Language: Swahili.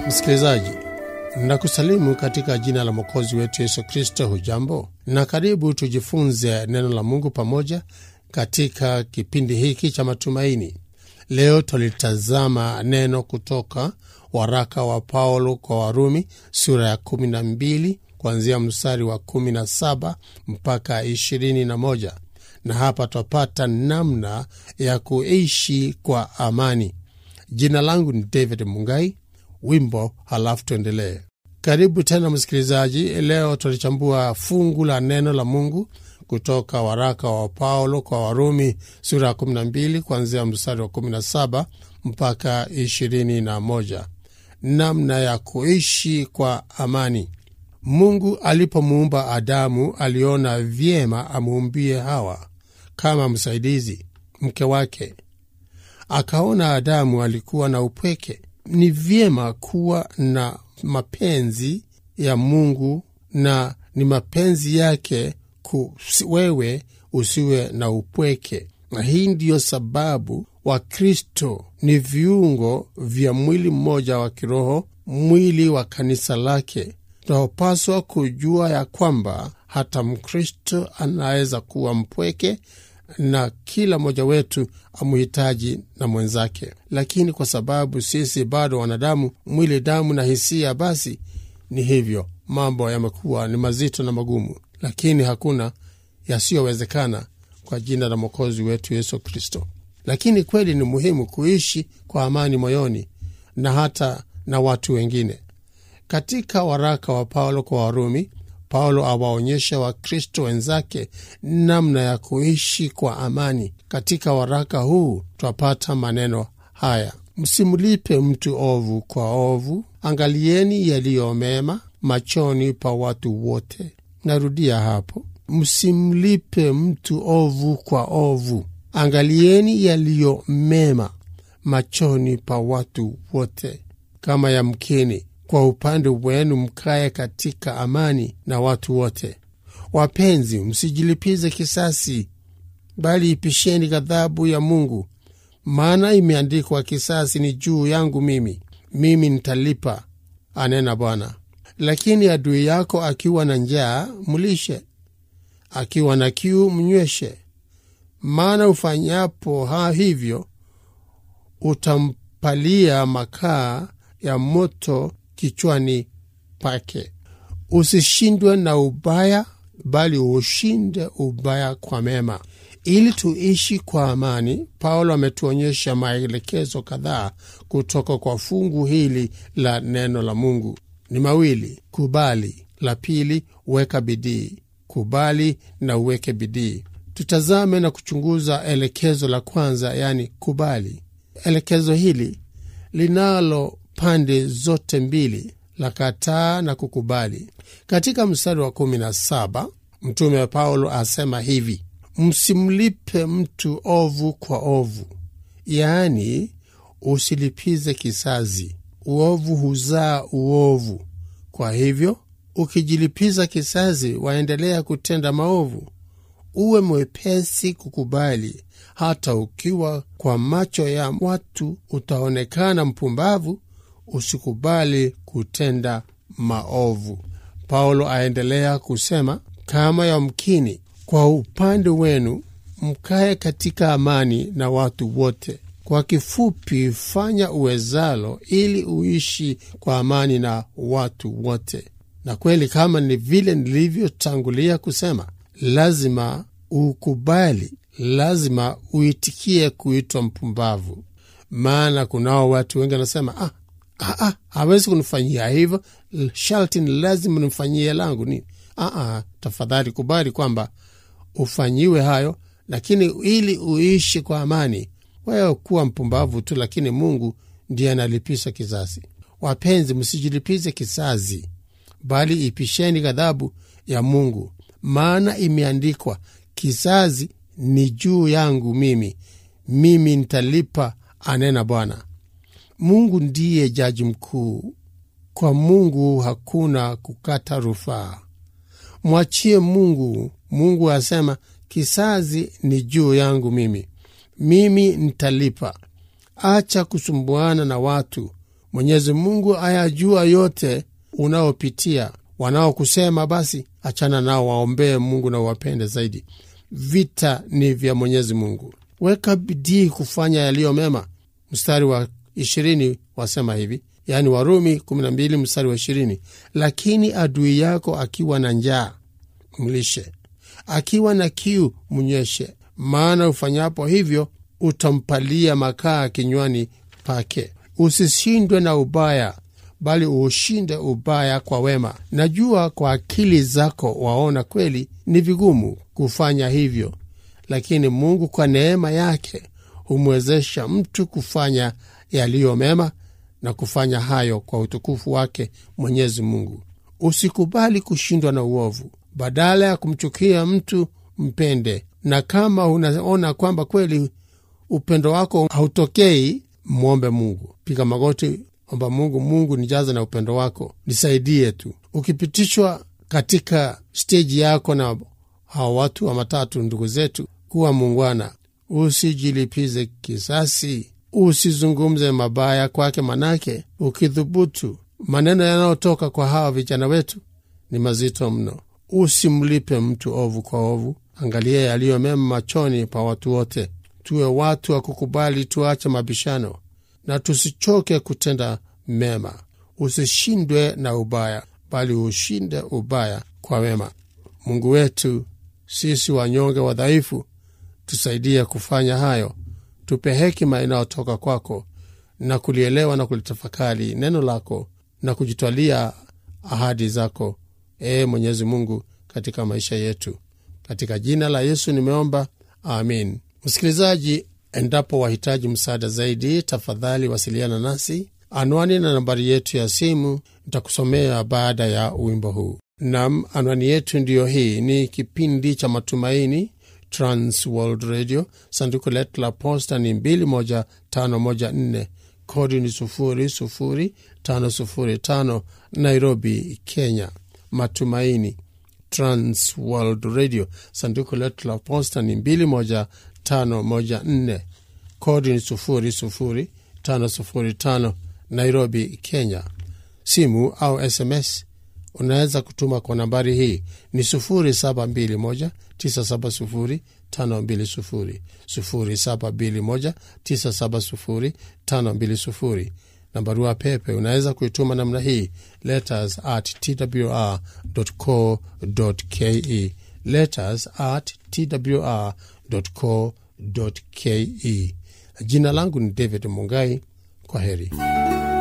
Msikilizaji, nakusalimu katika jina la mwokozi wetu Yesu Kristo. Hujambo na karibu tujifunze neno la Mungu pamoja katika kipindi hiki cha matumaini. Leo tulitazama neno kutoka waraka wa Paulo kwa Warumi sura ya 12 kuanzia mstari wa 17 mpaka 21, na hapa twapata namna ya kuishi kwa amani. Jina langu ni David Mungai. Wimbo halafu tuendelee. Karibu tena msikilizaji. Leo tulichambua fungu la neno la Mungu kutoka waraka wa Paulo kwa Warumi sura ya 12 kuanzia mstari wa 17 mpaka 21, namna ya kuishi kwa amani. Mungu alipomuumba Adamu aliona vyema amuumbie Hawa kama msaidizi, mke wake. Akaona Adamu alikuwa na upweke ni vyema kuwa na mapenzi ya Mungu na ni mapenzi yake ku wewe usiwe na upweke. Na hii ndiyo sababu Wakristo ni viungo vya mwili mmoja wa kiroho, mwili wa kanisa lake. Tunapaswa kujua ya kwamba hata Mkristo anaweza kuwa mpweke na kila mmoja wetu amuhitaji na mwenzake, lakini kwa sababu sisi bado wanadamu, mwili, damu na hisia, basi ni hivyo, mambo yamekuwa ni mazito na magumu, lakini hakuna yasiyowezekana kwa jina la mwokozi wetu Yesu Kristo. Lakini kweli ni muhimu kuishi kwa amani moyoni na hata na watu wengine. Katika waraka wa Paulo kwa Warumi, Paulo awaonyesha Wakristo wenzake namna ya kuishi kwa amani. Katika waraka huu twapata maneno haya: msimlipe mtu ovu kwa ovu, angalieni yaliyo mema machoni pa watu wote. Narudia hapo, msimlipe mtu ovu kwa ovu, angalieni yaliyo mema machoni pa watu wote. Kama yamkini kwa upande wenu mkaye katika amani na watu wote. Wapenzi, msijilipize kisasi, bali ipisheni ghadhabu ya Mungu, maana imeandikwa, kisasi ni juu yangu mimi, mimi nitalipa, anena Bwana. Lakini adui yako akiwa na njaa mlishe, akiwa na kiu mnyweshe, maana ufanyapo ha hivyo utampalia makaa ya moto kichwani pake. Usishindwe na ubaya, bali ushinde ubaya kwa mema. Ili tuishi kwa amani, Paulo ametuonyesha maelekezo kadhaa kutoka kwa fungu hili la neno la Mungu. Ni mawili: kubali, la pili weka bidii. Kubali na uweke bidii. Tutazame na kuchunguza elekezo la kwanza, yaani kubali. Elekezo hili linalo pande zote mbili la kataa na kukubali. Katika mstari wa kumi na saba mtume wa Paulo asema hivi: msimlipe mtu ovu kwa ovu, yaani usilipize kisasi. Uovu huzaa uovu. Kwa hivyo ukijilipiza kisasi, waendelea kutenda maovu. Uwe mwepesi kukubali, hata ukiwa kwa macho ya watu utaonekana mpumbavu. Usikubali kutenda maovu. Paulo aendelea kusema, kama yamkini kwa upande wenu mkaye katika amani na watu wote. Kwa kifupi, fanya uwezalo ili uishi kwa amani na watu wote. Na kweli, kama ni vile nilivyotangulia kusema, lazima ukubali, lazima uitikie kuitwa mpumbavu, maana kunao watu wengi wanasema ah, Ah, ah, hawezi kunifanyia hivyo, sharti ni lazima nimfanyie langu nini? Ah, ah, tafadhali kubali kwamba ufanyiwe hayo, lakini ili uishi kwa amani. Wewe kuwa mpumbavu tu, lakini Mungu ndiye analipisha kisasi. Wapenzi, msijilipize kisasi, bali ipisheni ghadhabu ya Mungu, maana imeandikwa, kisasi ni juu yangu mimi, mimi nitalipa, anena Bwana. Mungu ndiye jaji mkuu. Kwa Mungu hakuna kukata rufaa. Mwachie Mungu. Mungu asema kisasi ni juu yangu mimi, mimi nitalipa. Acha kusumbuana na watu, Mwenyezi Mungu ayajua yote unaopitia. Wanaokusema basi achana nao, waombee Mungu na uwapende zaidi. Vita ni vya Mwenyezi Mungu. Weka bidii kufanya yaliyo mema. Mstari wa ishirini wasema hivi, yaani Warumi 12 mstari wa ishirini, lakini adui yako akiwa na njaa mlishe, akiwa na kiu mnyweshe, maana ufanyapo hivyo utampalia makaa kinywani pake. Usishindwe na ubaya, bali uushinde ubaya kwa wema. Najua kwa akili zako waona kweli ni vigumu kufanya hivyo, lakini Mungu kwa neema yake humwezesha mtu kufanya yaliyo mema na kufanya hayo kwa utukufu wake Mwenyezi Mungu. Usikubali kushindwa na uovu. Badala ya kumchukia mtu, mpende, na kama unaona kwamba kweli upendo wako hautokei, mwombe Mungu. Piga magoti, omba Mungu, Mungu nijaze na upendo wako, nisaidie tu. Ukipitishwa katika steji yako na hawa watu wa matatu, ndugu zetu, kuwa muungwana, usijilipize kisasi, usizungumze mabaya kwake, manake ukidhubutu, maneno yanayotoka kwa hawa vijana wetu ni mazito mno. Usimlipe mtu ovu kwa ovu, angalia yaliyo mema machoni pa watu wote. Tuwe watu wa kukubali, tuache mabishano na tusichoke kutenda mema. Usishindwe na ubaya, bali ushinde ubaya kwa wema. Mungu wetu, sisi wanyonge wadhaifu, tusaidie kufanya hayo. Tupe hekima inayotoka kwako na kulielewa na kulitafakari neno lako na kujitwalia ahadi zako, ee Mwenyezi Mungu, katika maisha yetu. Katika jina la Yesu nimeomba, amin. Msikilizaji, endapo wahitaji msaada zaidi, tafadhali wasiliana nasi. Anwani na nambari yetu ya simu nitakusomea baada ya wimbo huu. Nam, anwani yetu ndiyo hii. Ni kipindi cha Matumaini, Trans World Radio. Sanduku letu la posta ni 21514 kodi ni 00505 Nairobi, Kenya. Matumaini, Trans World Radio. Sanduku letu la posta ni 21514 kodi ni 00505 Nairobi, Kenya. Simu au SMS unaweza kutuma kwa nambari hii ni 0721970520 0721970520 na barua pepe unaweza kuituma namna hii letters at twr.co.ke letters at twr.co.ke jina langu ni david mungai kwa heri